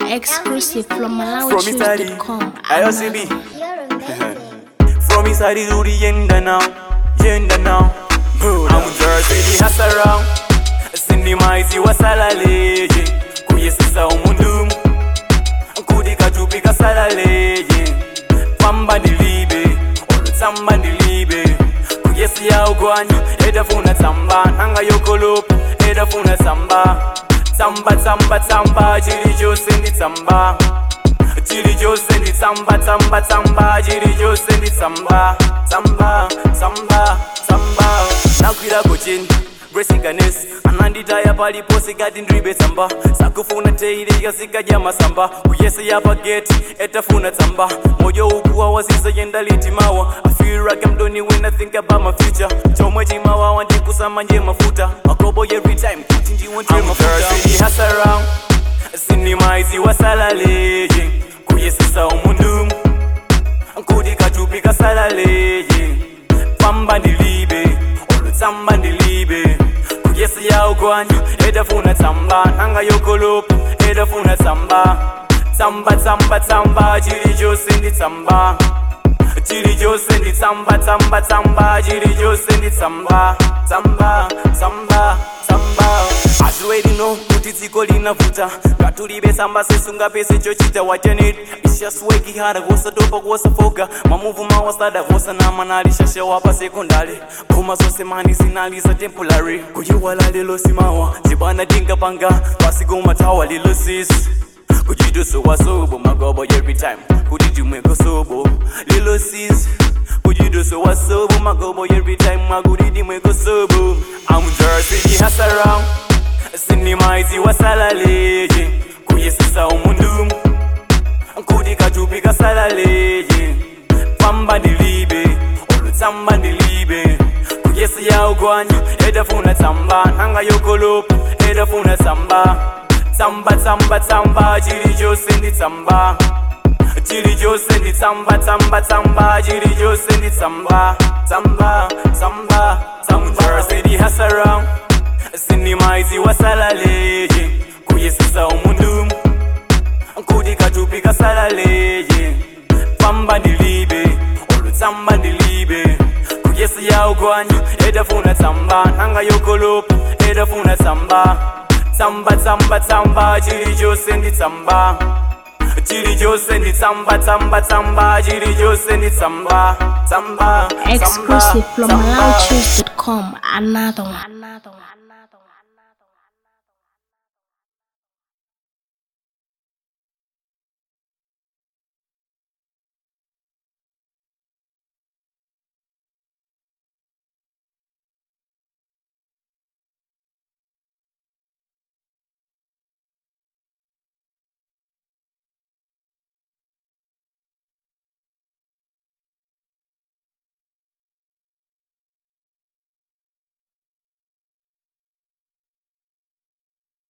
Exclusive from From MalawiChoose.com. Italy, IOCB. You're amazing. From inside to the end now, end now. I'm Jersey, the house around. Sinema isi wasalaleje kuyesisa umundu nkudika tupika salaleje pamba ndilibe olutsamba ndilibe kuyesi ya ugwanya edafuna tsamba nanga yokolopa edafuna tsamba tsamba tsamba tsamba chili chose ndi tsamba chili chose ndi tsamba tsamba tsamba chili chose ndi tsamba tsamba tsamba tsamba nakwirako cheni gresiganes ananditaya palipo sikati ndribe tsamba sakufuna teilika sikadya masamba kuyese yapa geti etafuna tsamba moyo ukuwa wasiza yenda litimawa I feel like I'm done when I think about my future chomwe chimawawa ndikusama nje mafuta makobo every time kuti ndiwonte mafuta hasa around sinimaizi wasalaleje kuyesisa umundu nkudi katupi kasalaleje pamba ndilibe olutsamba ndilibe kuyesi ya ugwanya edafuna tsamba nanga yokolopa edafuna tsamba tsamba tsamba tsamba chili chose ndi tsamba chili chose ndi tsamba tsamba tsamba chili chose ndi tsamba tsamba tsamba tsamba as you already know kuti dziko linavuta ngatulibe tsamba sesunga pese chochita what you need it's just working hard kuwasatopa kuwasafoka mamuvu mawasada kuwasanama nalishasha wapa sekondari koma zonse mani zinaliza temporary kuyiwala lelo simawa zibana tingapanga pasigomatawa lilo sisi kujiduso wasobo magobo every time kudidimweko sobo lilo sis kujiduso wasobo magobo every time magudidimweko sobo I'm Jersey hasa around sinimaizi wasalaleje kuyesisa umundu nkudi katupi kasalaleje pamba ndilibe olutsamba ndilibe kuyesi ya ugwanya edafuna tsamba nanga yokolopa edafuna tsamba tsamba tsamba tsamba chili chose ndi tsamba chili chose ndi tsamba tsamba tsamba chili chose ndi tsamba tsamba tsamba tsamba sidi hasara sinimaizi wasalaleje kuyesisa umundu nkudi katupi kasalaleje pamba ndilibe olutsamba ndilibe kuyesi ya ugwanya edafuna tsamba nanga yokolopa edafuna tsamba tsamba tsamba tsamba chili chose ndi tsamba chili chose ndi tsamba tsamba tsamba chili chose ndi tsamba tsamba Exclusive from tsamba. MalawiChoose.com. Another one. Another one.